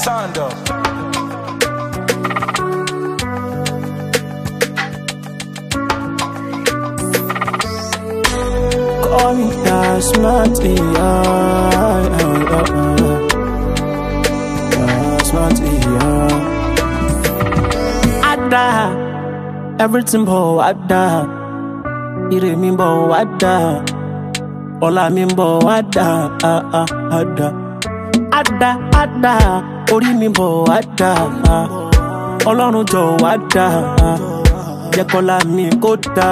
Stand up. Call me Dasmati, yeah, yeah, yeah. Dasmati, yeah. Ada, everything bo ada. Ire mi bo ada. Ọlá mi bo ada, ah, ah, ada. Ada, ada, orí mi bo ada. ah. Ọlọ́run jọ wá dá. Jẹ́ kọ́lá mi kó dá.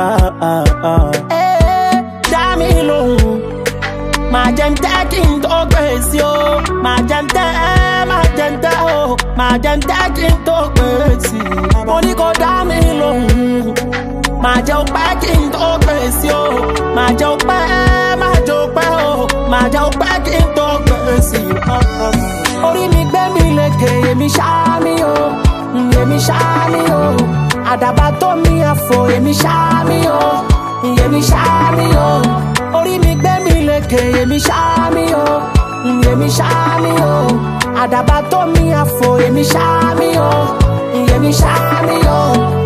Dá mi lóhùn. Máa jẹ́ ń tẹ́ kí n tó gbèsè o. Máa jẹ́ ń tẹ́, máa jẹ́ ń tẹ́ o. Máa jẹ́ ń tẹ́ kí n tó gbèsè. Mo ní kó dá mi lóhùn. Máa jẹ́ òpẹ́ kí n tó gbèsè o. Máa jẹ́ òpẹ́, máa jẹ́ òpẹ́ o. Máa jẹ́ òpẹ́ kí n tó gbèsè. Orí mi gbé mi lékè, èmi ṣáá mi o. Èmi ṣáá mi o. Àdàbà tó mi àfò, èmi ṣáá mi o. Èmi ṣáá mi o. Orí mi gbé mi lékè, èmi ṣáá mi o. Èmi ṣáá mi o. Àdàbà tó mi àfò, èmi ṣáá mi o. Èmi ṣáá mi o.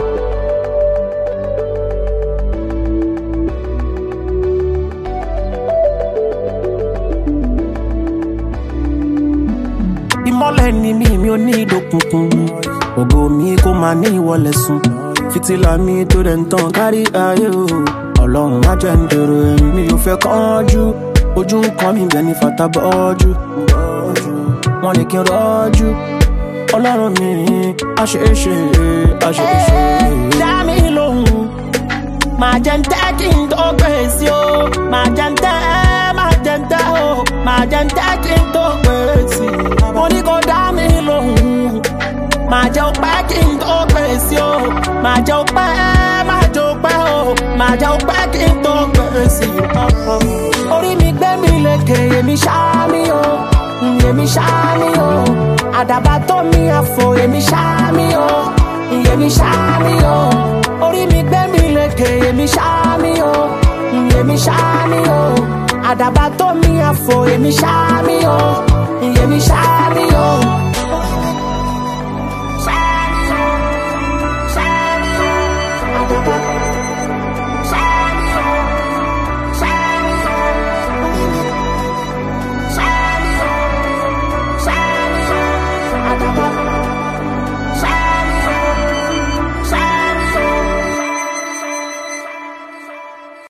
ìmọ́lẹ̀ ni mi mi ò ní ìdókùnkùn ògo mi kò máa ní ìwọlẹ̀ sùn fìtílà mi tó dẹ̀ ń tàn kárí ayé o ọlọ́run má jẹ́ ń dèrò ẹ̀yìn mi ò fẹ́ kánjú ojú ń kan mi bẹ́ẹ̀ ni fata bọ́jú wọ́n ní kí n rọ́jú ọlọ́run mi àṣeéṣe àṣeéṣe. dá mi lóhùn máa jẹ́ ń tẹ́ kí n tó gbèsè o máa jẹ́ ń tẹ́ máa jẹ́ ń tẹ́ o máa jẹ́ ń tẹ́ kí n tó gbèsè mo ní kó dá mi lóhùn máa jẹ́ òpẹ́ kí n tó gbèsè o máa jẹ́ òpẹ́ máa jẹ́ òpẹ́ o máa jẹ́ òpẹ́ kí n tó gbèsè orí mi gbé mi lékè èmi ṣáá mi o èmi ṣáá mi o àdàbà tó mi àfò èmi ṣáá mi o èmi ṣáá mi o orí mi gbé mi lékè èmi ṣáá mi o èmi ṣáá mi o àdàbà tó mi àfò èmi ṣáá mi o èmi ṣáá mi o.